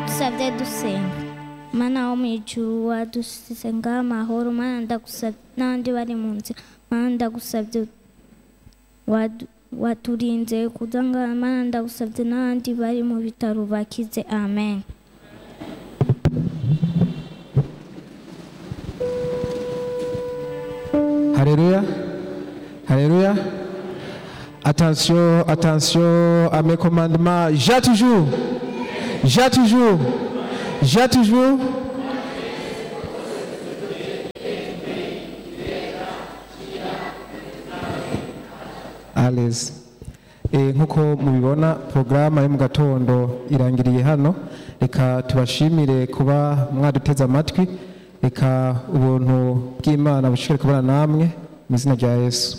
kusabye dusenga mana wo mu ijuru wadusenga amahoro mana ndagusabye n'abandi bari mu nzira mana ndagusabye wadu- waturinze kudangara mana ndagusabye n'abandi bari mu bitaro bakize amen Alléluia. Alléluia. Attention, attention à mes commandements. J'ai toujours. J'ai toujours. J'ai toujours. Allez. Eh, nk'uko mubibona porogaramu yo mu gatondo irangiriye hano reka tubashimire kuba mwaduteze amatwi reka ubuntu bw'imana bushobore kubana namwe mu izina rya yesu